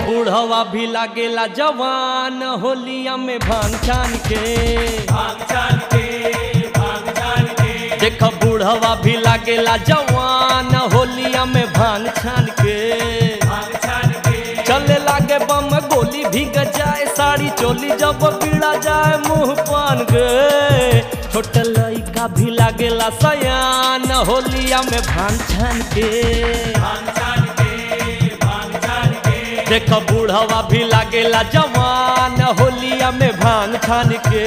बूढ़वा भी लागेला जवान होलिया में भांग छान के भांग छान के भांग छान के देख बूढ़वा भी लागेला जवान होलिया में भांग छान के भांग छान के चले लागे बम गोली भीग जाए साड़ी चोली जब पीड़ा जाए मुंह पान गे छोट लइका भी लागेला सयान होलिया में भांग छान के भांग छान के भांग छान के देख बूढ़वा भी लागेला जवान होलिया में भांग छान के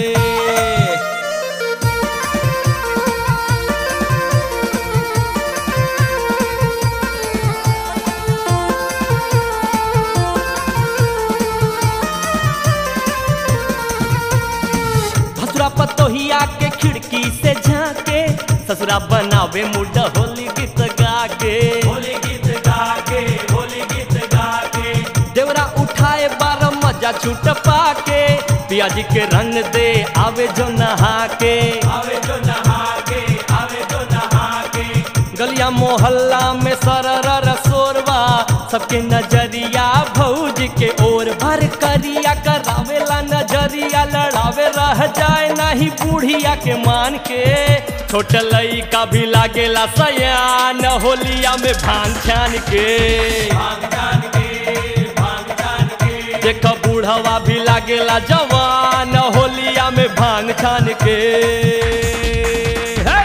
भसुरा पतोहिया के खिड़की से झांके ससुरा बनावे मुड होली गीत गा के होली गीत गा के होली गीत गा के देवरा उठाए बार मजा छूट पाके पियाजी के रंग दे आवे जो नहा के आवे जो नहा के आवे जो नहा के गलिया मोहल्ला में सरर सोरवा सबके नजरिया भौज के ओर भर करिया करावेला नजरिया लड़ावे रह जाए नहीं बूढ़िया के मान के छोट लइका भी लागेला सयान होलिया में भांग छान के भांग छान के भांग छान के देख बूढ़वा भी लागेला जवान होलिया में भांग छान के हे!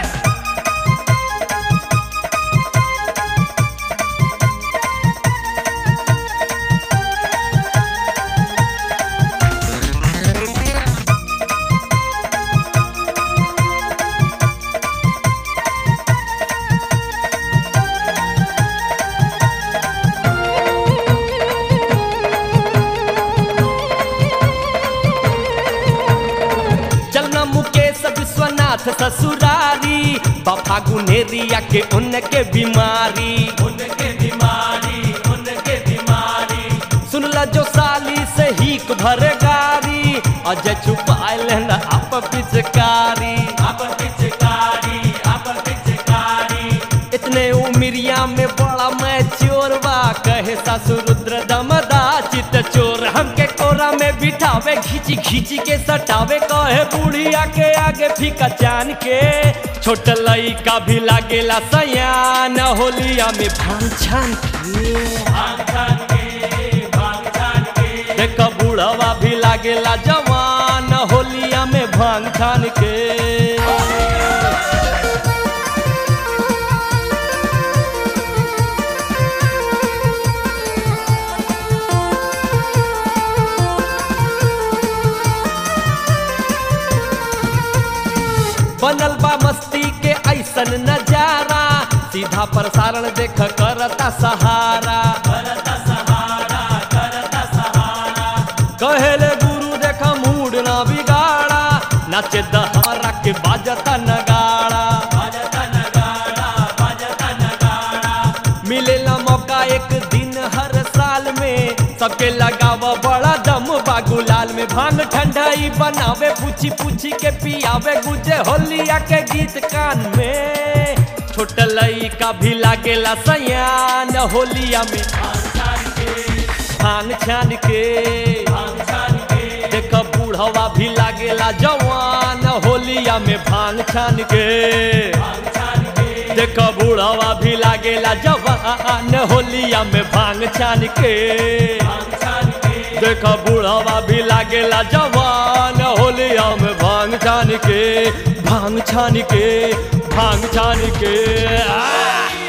चलना मुकेश विश्वनाथ ससुरारी बापा गुनेरिया के उनके बीमारी उनके बीमारी उनके बीमारी सुनला जो साली से हीक भर गारी अजय छुपाए लेना आप पिचकारी आप पिचकारी आप पिचकारी इतने उमिरिया में बड़ा मैं चोरवा कहे सासु रुद्र दमदा चित चोर हमके कोरा में बिठावे खींची खींची के सटावे कहे बुढ़िया के आगे फीका चान के छोट लइका भी लागेला सयान होलिया में भांग छान के भांग छान के भांग छान के देख बूढ़वा भी लागेला जवान होलिया में भांग छान के बनल बा मस्ती के ऐसन नजारा सीधा प्रसारण देख करता सहारा करता सहारा करता सहारा कहेले गुरु देखा मूड ना बिगाड़ा नाचे दहारा के बाजता नगाड़ा बजता नगाड़ा बजता नगाड़ा मिलेला मौका एक दिन हर साल में सबके लगावा बड़ा दम बागुलाल में भांग ठंडाई बनावे पूछी पूछी के पियावे गुजे होलिया के गीत कान में छोट लइका भी लागेला सयान होलिया में भांग छान के भांग छान के भांग छान के देख बूढ़वा भी लागेला जवान होलिया में भांग छान के भांग छान के देख बूढ़वा भी लागेला जवान होलिया में भांग छान के भांग छान के देख बूढ़वा भी लागेला जवान होलिया में भांग छान के भांग छान के भांग छान के आ!